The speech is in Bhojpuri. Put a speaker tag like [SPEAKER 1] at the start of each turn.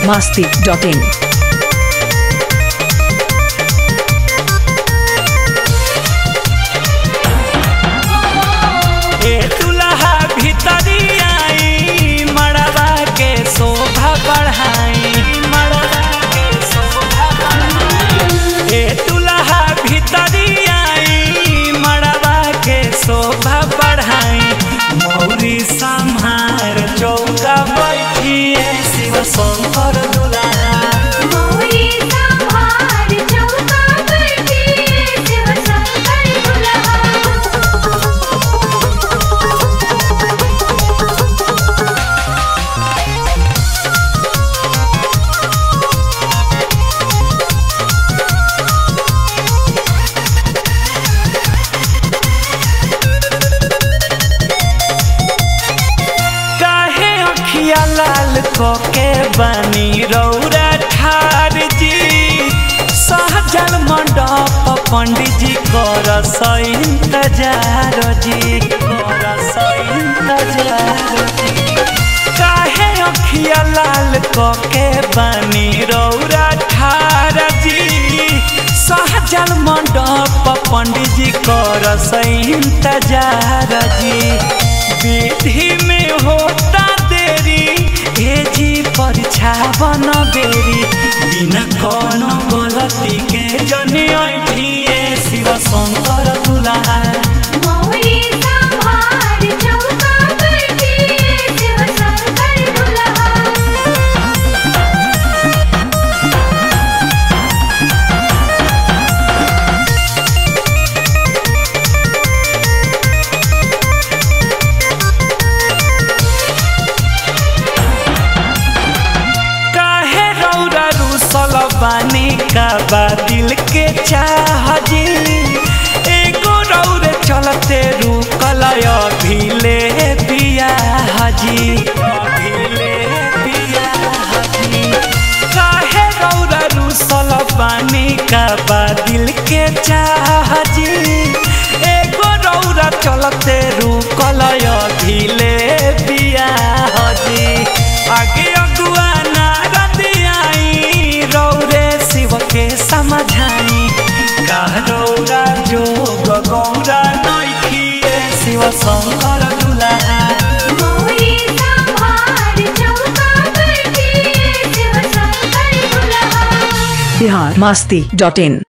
[SPEAKER 1] masti.in.
[SPEAKER 2] ए दुल्हा भीतरी आई मड़वा के शोभा बढ़ाई मड़वा के शोभा बढ़ाई ए दुल्हा भीतरी आई मड़वा के शोभा बढ़ाई मौरी संहार चौका बैठिए शिव शंकर दुल्हा
[SPEAKER 3] मोरी संभार चौका बैठी शिव शंकर दुल्हा
[SPEAKER 2] काहे अखिया लाल कोके बनी रौरा ठार जी सहजल मंडप पंडित जी कर इंतजार जी कर इंतजार जी काहे अखिया लाल कोके बनी रौरा ठार जी सहजल मंडप पंडित जी कर इंतजार जी विधि में होता देरी ए जी परीक्षा बन बेरी बिना कोनो गलती के जनी ऐठिए शिव शंकर दुल्हा
[SPEAKER 3] मोरी संभार चौका बैठी शिव शंकर दुल्हा
[SPEAKER 2] काहे रौरा रुसल बानी का बा दिल के चाह जी एगो रौरे चलते रुकल अभिले बियाह जी अभिले बियाह जी काहे रौरा रुसल बानी का बा दिल के चाह जी एगो रौरा चलते रुकल अभिले बियाह जी आगे अगुआ नारद आई रौरे शिव के समझाई का रौरा जोग गौरा नैखिए शिव शंकर दुल्हा
[SPEAKER 3] मोरी संभार चौका बैठी शिव शंकर दुल्हा
[SPEAKER 1] Bihar masti.in.